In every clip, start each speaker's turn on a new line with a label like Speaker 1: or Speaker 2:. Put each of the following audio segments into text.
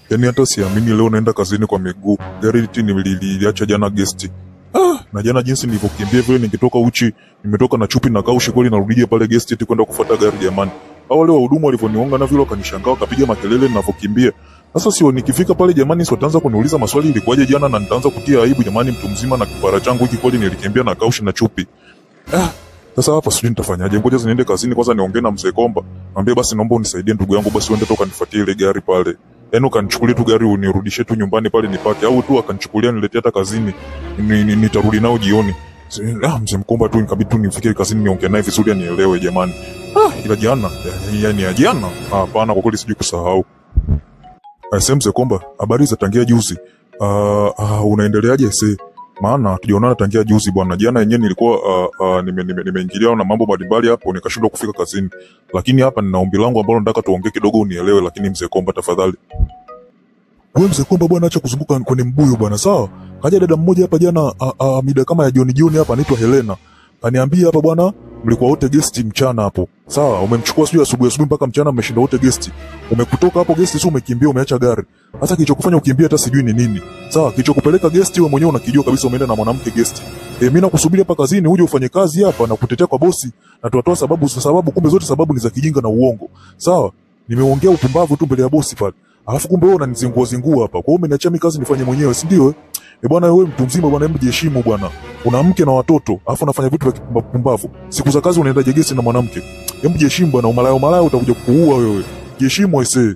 Speaker 1: Yaani hata siamini leo naenda kazini kwa miguu. Gari liti nililiacha jana gesti. Ah, na jana jinsi nilivyokimbia vile nikitoka uchi, nimetoka na chupi na kaushi kweli narudije pale gesti eti kwenda kufuata gari jamani. Hao wale wahudumu walivyoniunga na vile wakanishangaa wakapiga makelele ninavyokimbia. Sasa sio nikifika pale jamani, sio wataanza kuniuliza maswali ilikuwaje jana na nitaanza kutia aibu jamani, mtu mzima na kipara changu hiki kweli nilikimbia na kaushi na chupi. Ah, sasa hapa sijui nitafanyaje. Ngoja niende kazini kwanza niongee na mzee Komba. Mwambie basi naomba unisaidie ndugu yangu basi uende toka nifuatie ile gari pale. Yaani ukanichukulie tu gari unirudishe tu nyumbani pale nipake au tu akanichukulia niletee hata kazini. Ni- ni- Nitarudi nao jioni. Si- Ah, mzee Mkomba tu nikabidi tu nifike kazini niongee naye vizuri anielewe jamani. Ah, ila jana, yaani ya jana. Ah, Hapana kwa kweli sijui kusahau. Ase mzee Komba, habari za tangia juzi. Ah, ah, unaendeleaje se? Maana tujaonana tangia juzi bwana. Jana yenyewe nilikuwa uh, uh, nimeingilia nime, nimeingilia na mambo mbalimbali hapo nikashindwa kufika kazini. Lakini hapa nina ombi langu ambalo nataka tuongee kidogo unielewe, lakini mzee Komba tafadhali. Wewe mzee Komba bwana, acha kuzunguka kwenye mbuyu bwana, sawa? Kaja dada mmoja hapa jana uh, uh, mida kama ya jioni jioni hapa anaitwa Helena. Kaniambia hapa bwana, mlikuwa wote guest mchana hapo. Sawa, umemchukua sijui asubuhi asubuhi mpaka mchana mmeshinda wote guest. Umekutoka hapo guest sio umekimbia umeacha gari. Hata kilichokufanya ukimbia hata sijui ni nini. Sawa, kilichokupeleka guest wewe mwenyewe unakijua kabisa umeenda na mwanamke guest. E, mimi nakusubiri hapa kazini uje ufanye kazi hapa na kutetea kwa bosi na tuatoa sababu za sababu kumbe zote sababu ni za kijinga na uongo. Sawa? Nimeongea upumbavu tu mbele ya bosi pale. Alafu kumbe wewe unanizingua zingua hapa. Kwa hiyo umeniachia mimi kazi nifanye mwenyewe, si ndio? eh? Eh bwana, wewe mtu mzima bwana, hebu jiheshimu bwana. Una mke na watoto, alafu unafanya vitu vya kipumbavu. Siku za kazi unaenda jegesi na mwanamke. Hebu jiheshimu bwana, umalaya umalaya utakuja kukuua wewe. Jiheshimu aisee.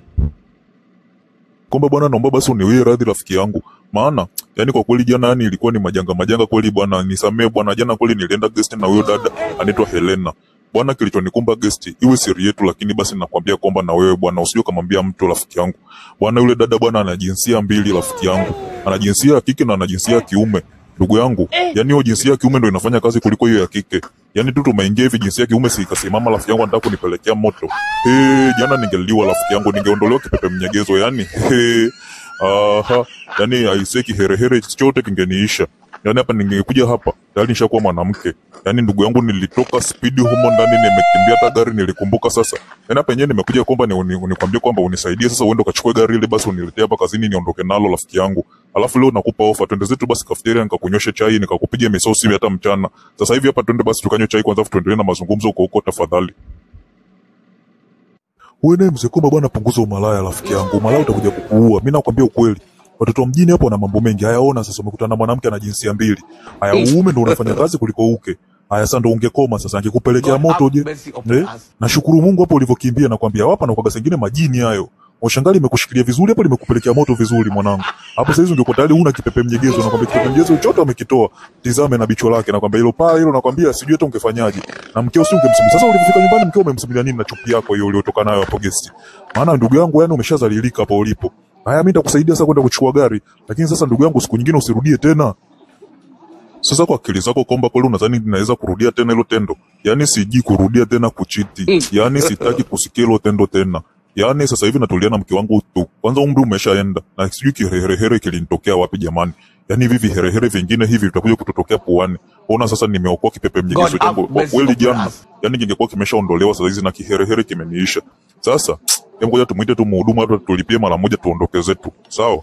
Speaker 1: Komba bwana, naomba basi uniwie radhi rafiki yangu. Maana yani kwa kweli jana yani ilikuwa ni majanga majanga kweli bwana, nisamee bwana. Jana kweli nilienda guest na huyo dada anaitwa Helena. Bwana, kilichonikumba guest iwe siri yetu, lakini basi nakwambia kwamba na wewe bwana usije kumwambia mtu rafiki yangu. Bwana, yule dada bwana ana jinsia mbili rafiki yangu, ana jinsia ya kike na ana jinsia ya kiume. Ndugu yangu, yani hiyo jinsia ya kiume ndo inafanya kazi kuliko hiyo ya kike. Yani tu tumeingia hivi jinsia ya kiume si ikasimama, rafiki yangu anataka kunipelekea moto. Hey, jana ningeliwa rafiki yangu, ningeondolewa kipepe mnyegezo yani. Hey, aha, yani aisee kiherehere chote kingeniisha. Yani hapa ningekuja hapa tayari nishakuwa mwanamke. Yani ndugu yangu, nilitoka spidi humo ndani, nimekimbia hata gari nilikumbuka. Sasa yani hapa yenyewe nimekuja kwamba ni, ni, nikwambie kwamba unisaidie sasa, uende ukachukue gari ile basi uniletee hapa kazini niondoke nalo rafiki yangu. Alafu leo nakupa ofa, twende zetu basi kafeteria, nikakunyweshe chai, nikakupiga misosi hata mchana. Sasa hivi hapa twende basi tukanywe chai kwanza, afu tuendelee na mazungumzo huko huko tafadhali. Wewe naye mzee Komba bwana, punguza umalaya rafiki yangu. Umalaya utakuja kukuua. Mimi nakwambia ukweli. Watoto wa mjini hapo wana mambo mengi. Haya, ona sasa umekutana na mwanamke ana jinsia mbili. Haya, uume ndo unafanya kazi kuliko uke. Haya, sasa ndo ungekoma sasa, angekupelekea moto je? Eh? Nashukuru Mungu hapo ulivyokimbia na kwambia hapa na kwa sengine majini hayo. Washangali imekushikilia vizuri hapo, limekupelekea moto vizuri mwanangu. Hapo sasa hizo ungekuwa tayari una kipepe mnyegezo na kwambia kipepe mnyegezo chote umekitoa. Tizame na bicho lake na kwambia hilo paa hilo nakwambia sijui hata ungefanyaje. Na mkeo si ungemsubiri. Sasa ulipofika nyumbani mkeo umemsubiria nini na chupi yako hiyo uliotoka nayo hapo guest? Maana ndugu yangu yani umeshazalilika hapo ulipo. Haya mimi nitakusaidia sasa kwenda kuchukua gari, lakini sasa ndugu yangu siku nyingine usirudie tena. Sasa kwa akili zako kwamba kweli unadhani ninaweza kurudia tena hilo tendo? Yaani siji kurudia tena kuchiti. Yaani sitaki kusikia hilo tendo tena. Yaani sasa hivi natulia na mke wangu tu. Kwanza umri umeshaenda na sijui kiherehere kilinitokea wapi jamani. Yaani hivi viherehere vingine hivi vitakuja kutotokea puani. Ona sasa nimeokoa kipepe mnyegezo
Speaker 2: God
Speaker 1: changu
Speaker 2: have
Speaker 1: kwa
Speaker 2: mercy
Speaker 1: kweli
Speaker 2: upon
Speaker 1: jana.
Speaker 2: us.
Speaker 1: Yaani kingekuwa kimeshaondolewa sasa hizi na kiherehere kimeniisha. Sasa hebu ngoja tumuite tu mhudumu hata tulipie mara moja tuondoke zetu. Sawa?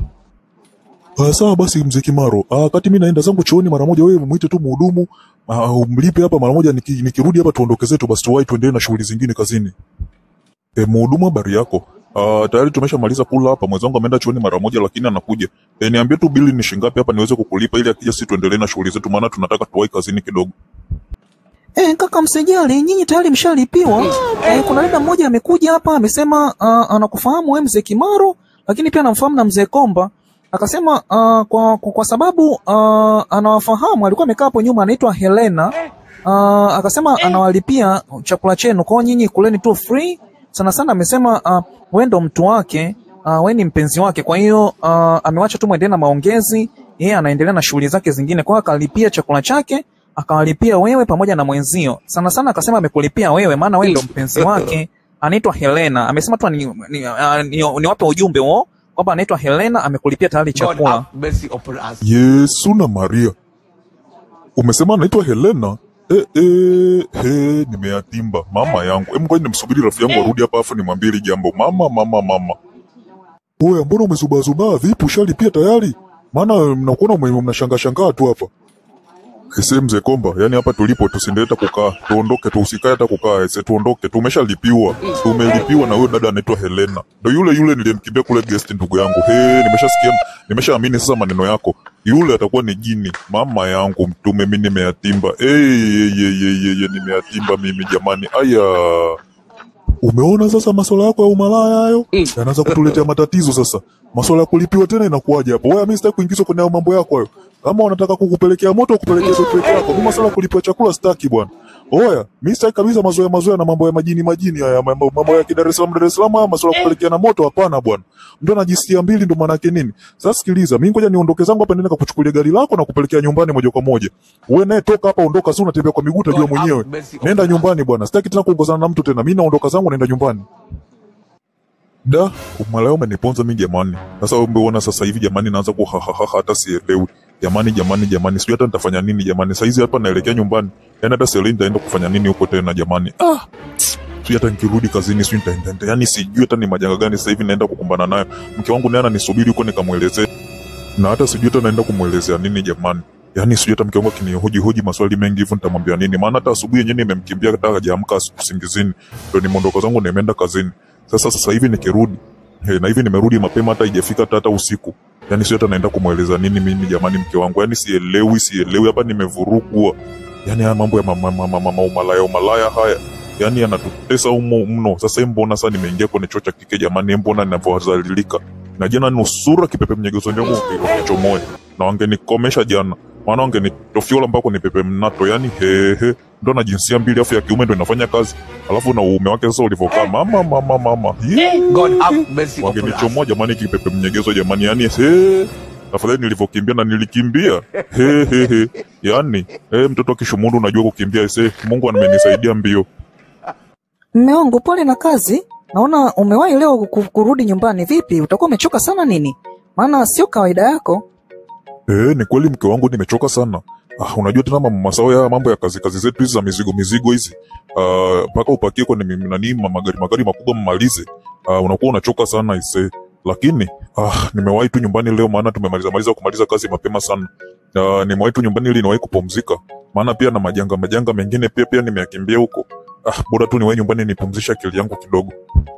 Speaker 1: Ah, sawa basi mzee Kimaro. Ah, kati mimi naenda zangu chooni mara moja, wewe muite tu mhudumu, ah, umlipe hapa mara moja, niki, nikirudi hapa tuondoke zetu basi tuwahi tuendelee na shughuli zingine kazini. E, mhudumu habari yako? Ah, tayari tumeshamaliza kula hapa. Mwenzangu ameenda chooni mara moja lakini anakuja. E, niambie tu bili ni shingapi hapa niweze kukulipa ili akija sisi tuendelee na shughuli zetu maana tunataka tuwahi kazini kidogo.
Speaker 3: Eh, kaka msijali, nyinyi tayari mshalipiwa. Eh, kuna dada mmoja amekuja hapa amesema uh, anakufahamu wewe mzee Kimaro, lakini pia anamfahamu na mzee Komba. Akasema uh, kwa, kwa, kwa sababu uh, anawafahamu, alikuwa amekaa hapo nyuma, anaitwa Helena. Uh, akasema anawalipia chakula chenu, kwa hiyo nyinyi kuleni tu free. Sana sana amesema uh, wewe ndo mtu wake, uh, wewe ni mpenzi wake, kwa hiyo uh, amewacha tu muendelee na maongezi, yeye anaendelea na shughuli zake zingine, kwa hiyo akalipia chakula chake akawalipia wewe pamoja na mwenzio. Sana sana akasema amekulipia wewe, maana wewe ndo mpenzi wake. Anaitwa Helena, amesema tu ni, ni, uh, ni, niwape ujumbe huo kwamba anaitwa Helena, amekulipia tayari
Speaker 2: God
Speaker 3: chakula.
Speaker 2: have mercy upon us.
Speaker 1: Yesu na Maria. Umesema anaitwa Helena? Eh, eh, he, nimeyatimba mama yangu. Hebu ngoja nimsubiri rafiki yangu arudi hapa afu nimwambie hili jambo. Mama, mama, mama. Oya, mbona umezubaazubaa? Vipi, ushalipia tayari? Maana mnakuona ume- mnashangaa shangaa tu hapa. Ese mzee Komba, yani hapa tulipo tusiendelee kukaa, tuondoke tu, usikae hata kukaa, ese tuondoke, tumeshalipiwa, tumelipiwa na huyo dada anaitwa Helena, ndo yule yule niliyemkimbia kule guest, ndugu yangu. He, nimeshasikia, nimeshaamini sasa maneno yako, yule atakuwa ni jini, mama yangu mtume, mimi nimeyatimba. Hey, hey, hey, hey, hey, hey, nimeyatimba mimi jamani, aya Umeona sasa masuala yako ya umalaya hayo yanaanza kutuletea matatizo sasa. Masuala ya kulipiwa tena inakuwaje hapo? Wewe mimi sitaki kuingizwa kwenye hayo mambo yako hayo. Kama wanataka kukupelekea moto kupelekea zote peke yako. Mimi masuala ya kulipiwa chakula sitaki bwana. Oya, mimi sitaki kabisa mazoea mazoea na mambo ya majini majini haya mambo, mambo ya Dar es Salaam Dar es Salaam haya masuala ya kupelekea na moto hapana bwana. Mtu anajisikia mbili ndo maana yake nini? Sasa sikiliza, mimi ngoja niondoke zangu hapa nenda kukuchukulia gari lako na kupelekea nyumbani moja kwa moja. Wewe naye toka hapa ondoka, si unatembea kwa miguu utajua mwenyewe. Nenda nyumbani bwana. Sitaki tena kuongozana na mtu tena. Mimi naondoka zangu naenda nyumbani. Da, umalaya umeniponza mimi jamani. Sasa umeona sasa hivi jamani naanza kuhahaha hata sielewi. Jamani jamani jamani sijui hata nitafanya nini jamani. Sasa hizi hapa naelekea nyumbani. Yaani hata sielewi nitaenda kufanya nini huko tena jamani. Ah. Sijui hata nikirudi kazini sijui nitaenda. Yaani sijui hata ni majanga gani sasa hivi naenda kukumbana nayo. Mke wangu naye ananisubiri huko nikamuelezee. Na hata sijui hata naenda kumuelezea nini jamani. Yaani sijui hata mke wangu akinihoji hoji maswali mengi hivyo nitamwambia nini? Maana hata asubuhi yenyewe nimemkimbia hata hajaamka usingizini. Ndio nimeondoka zangu nimeenda kazini. Sasa sasa hivi nikirudi Hey, na hivi nimerudi mapema hata haijafika hata hata usiku. Yaani sio hata naenda kumweleza nini mimi jamani mke wangu. Yaani sielewi sielewi hapa nimevurugwa. Yaani haya mambo ya mama mama mama umalaya umalaya haya. Yaani yanatutesa humo mno. Sasa hii mbona sasa nimeingia kwenye chuo cha kike jamani mbona ninavyozalilika. Na jana nusura kipepe mnyegezo ndio kichomoe. Na wangenikomesha jana. Maana wangenitofiola mpaka ni pepe mnato. Yaani hehe ndo na jinsia mbili afu ya kiume ndo inafanya kazi. Alafu na uume wake sasa ulivyokaa mama mama mama. Yee
Speaker 2: God have mercy upon us.
Speaker 1: wangenichomoa jamani kipepe mnyegezo jamani yani he afadhali nilivyokimbia na nilikimbia he he he yani he, mtoto akishumundu unajua kukimbia ise mungu amenisaidia mbio
Speaker 3: Mme wangu pole na kazi. Naona umewahi leo ku- kurudi nyumbani. Vipi, utakuwa umechoka sana nini? Maana sio kawaida yako.
Speaker 1: Eh, ni kweli mke wangu nimechoka sana. Ah, unajua tena mama masao ya mambo ya kazi kazi zetu hizi za mizigo mizigo hizi. Ah, mpaka upakie kwenye mimi- nani ma- magari magari makubwa mmalize. Ah, unakuwa unachoka sana ise. Lakini ah, nimewahi tu nyumbani leo maana tumemaliza maliza kumaliza kazi mapema sana. Ah, nimewahi tu nyumbani ili niwahi kupumzika. Maana pia na majanga majanga mengine pia pia nimeyakimbia huko. Ah, bora tu niwahi nyumbani nipumzishe akili yangu kidogo.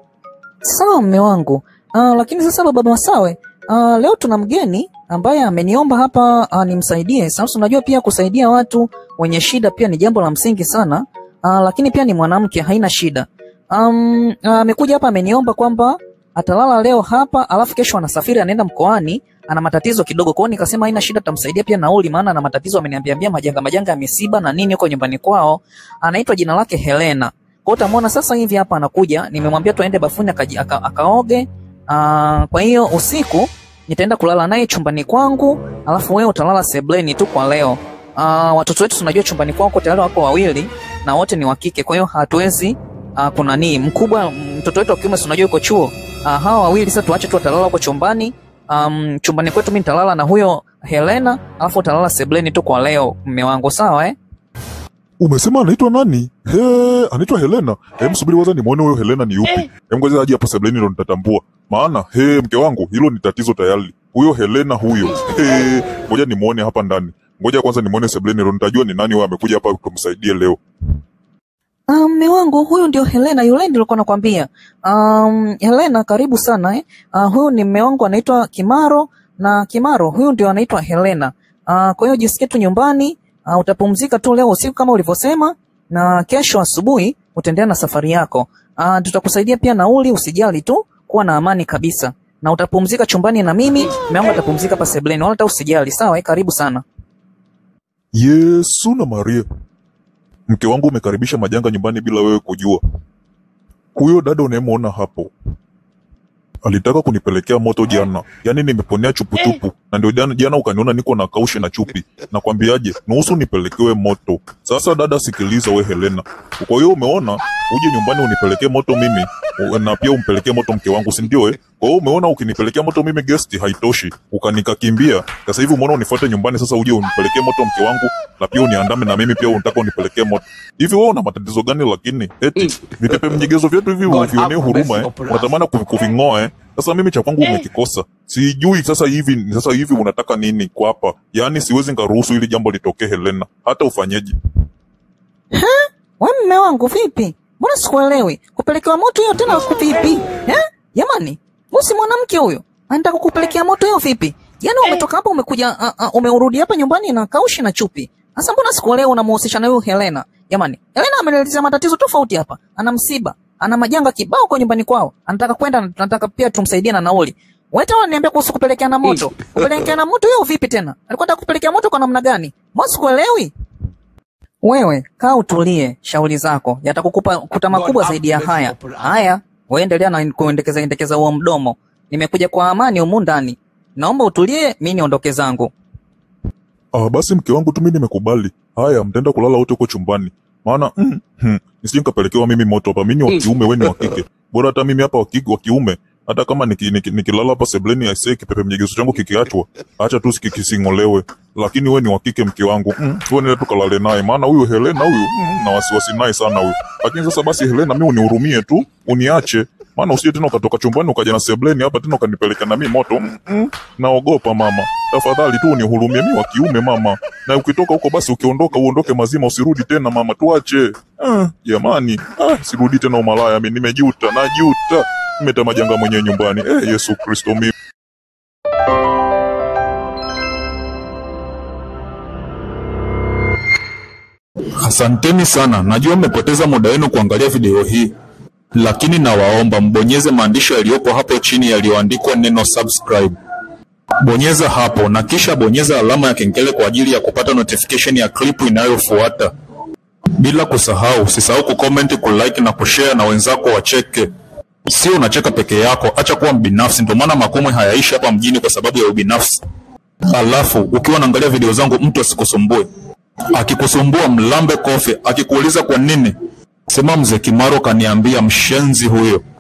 Speaker 3: Sawa mme wangu. Uh, lakini sasa baba Masawe, uh, leo tuna mgeni ambaye ameniomba hapa uh, nimsaidie. Sasa unajua pia kusaidia watu wenye shida pia ni jambo la msingi sana. Uh, lakini pia ni mwanamke, haina shida. Um, amekuja hapa ameniomba kwamba atalala leo hapa alafu kesho anasafiri anaenda mkoani ana matatizo kidogo kwao nikasema haina shida tamsaidia pia nauli maana ana matatizo ameniambia ambia majanga majanga ya misiba na nini huko nyumbani kwao anaitwa jina lake Helena kwa hiyo utamwona sasa hivi hapa anakuja nimemwambia tuende bafuni akaji- aka, akaoge Aa, kwa hiyo usiku nitaenda kulala naye chumbani kwangu alafu wewe utalala sebleni tu kwa leo Aa, watoto wetu tunajua chumbani kwako tayari wako wawili na wote ni wa kike kwa hiyo hatuwezi uh, kuna nini mkubwa mtoto wetu wa kiume si unajua yuko chuo uh, hawa wawili sasa tuache tu watalala huko chumbani um, chumbani kwetu mimi nitalala na huyo Helena alafu utalala sebleni tu kwa leo mme wangu sawa eh
Speaker 1: Umesema anaitwa nani? He, anaitwa Helena. Hem, subiri kwanza nimuone huyo Helena ni yupi. Hem, ngoja aje hapo sebleni ndo nitatambua. Maana he, mke wangu, hilo ni tatizo tayari. Huyo Helena huyo. He, ngoja nimuone hapa ndani. Ngoja kwanza nimuone sebleni ndo nitajua ni nani huyo amekuja hapa tumsaidie leo.
Speaker 3: Ah, mme wangu huyu ndio Helena, yule nilikuwa nakwambia. Um, Helena karibu sana eh. Uh, huyu ni mme wangu anaitwa Kimaro na Kimaro huyu ndio anaitwa Helena. Uh, kwa hiyo jisikie tu nyumbani, uh, utapumzika tu leo usiku kama ulivyosema na kesho asubuhi utaendelea na safari yako. Uh, tutakusaidia pia nauli, usijali tu, kuwa na amani kabisa. Na utapumzika chumbani na mimi, mme wangu atapumzika hapa sebleni, wala hata usijali, sawa eh, karibu sana.
Speaker 1: Yesu na Maria. Mke wangu umekaribisha majanga nyumbani bila wewe kujua. Huyo dada unayemwona hapo alitaka kunipelekea moto jana, yaani nimeponea chupuchupu, na ndio jana, jana ukaniona niko na kaushi na chupi. Nakwambiaje, nusu nipelekewe moto. Sasa dada, sikiliza we Helena, kwa hiyo umeona uje nyumbani unipelekee moto mimi u- na pia umpelekee moto mke wangu, si ndio? Eh, kwa hiyo umeona ukinipelekea moto mimi guest haitoshi, ukanikakimbia. Sasa hivi umeona unifuate nyumbani, sasa uje unipelekee moto mke wangu na pia uniandame na mimi pia unataka unipelekee moto. Hivi wewe una matatizo gani? Lakini eti vipepe mnyegezo vyetu hivi
Speaker 2: God
Speaker 1: uvionee
Speaker 2: have
Speaker 1: huruma
Speaker 2: mercy
Speaker 1: eh?
Speaker 2: upon us.
Speaker 1: Unatamani kuvi- kuving'oa eh? Sasa mimi cha kwangu umekikosa, sijui sasa hivi sasa hivi unataka nini kwa hapa? Yaani siwezi nikaruhusu ili jambo litokee Helena, hata ufanyeje.
Speaker 3: We mme wangu vipi? Mbona sikuelewi? Kupelekewa moto hiyo tena ku vipi? Eh? Jamani, usi mwanamke huyo. Anataka kukupelekea moto hiyo vipi? Yaani umetoka hapa umekuja uh, uh, umeurudi hapa nyumbani na kaushi na chupi. Sasa mbona sikuelewi unamhusisha na huyo Helena? Jamani, Helena ameniletea matatizo tofauti hapa. Ana msiba, ana majanga kibao kwa nyumbani kwao. Anataka kwenda na tunataka pia tumsaidie na nauli. Wewe tena unaniambia kuhusu kupelekea na moto. Kupelekea na moto hiyo vipi tena? Alikuwa anataka kupelekea moto kwa namna gani? Mbona sikuelewi? Wewe kaa utulie, shauri zako yatakukupa kuta makubwa zaidi ya haya. Haya, wewe endelea na kuendekeza endekeza huo mdomo. Nimekuja kwa amani humu ndani, naomba utulie, mi niondoke zangu.
Speaker 1: Ah, basi mke wangu tu mimi nimekubali. Haya, mtaenda kulala wote huko chumbani. Maana mm, hmm, nisije nikapelekewa mimi moto hapa. Mimi ni wa kiume, wewe ni wa kike. Bora hata mimi hapa wa kike wa kiume. Hata kama niki- niki- nikilala hapa sebleni ya isee kipepe mjegezo changu kikiachwa, acha tu siki- kising'olewe. Lakini wewe ni wa kike mke wangu. Mm, wewe nenda tu kalale naye. Maana huyu Helena huyu mm, na wasiwasi naye sana huyu. Lakini sasa basi Helena, mimi unihurumie tu, uniache. Maana usije tena ukatoka chumbani ukaja na sebleni hapa tena ukanipeleka na mimi moto. Mm, mm, naogopa mama. Tafadhali tu unihurumie, mimi wa kiume mama. Na ukitoka huko basi ukiondoka uondoke mazima, usirudi tena mama, tuache. Ah, jamani, ah, sirudi tena umalaya, mimi nimejuta, najuta. Nimeta majanga mwenyewe nyumbani. Eh, Yesu Kristo mimi.
Speaker 2: Asanteni sana, najua mmepoteza muda wenu kuangalia video hii, lakini nawaomba mbonyeze maandishi yaliyopo hapo chini yaliyoandikwa neno subscribe. Bonyeza hapo na kisha bonyeza alama ya kengele kwa ajili ya kupata notification ya klipu inayofuata. Bila kusahau, usisahau kucomment, kulike na kushare na wenzako wacheke. Sio unacheka peke yako, acha kuwa mbinafsi. Ndio maana makomwe hayaishi hapa mjini kwa sababu ya ubinafsi. Alafu ukiwa unaangalia video zangu, mtu asikusumbue akikusumbua mlambe kofe, akikuuliza kwa nini, sema mzee Kimaro kaniambia mshenzi huyo.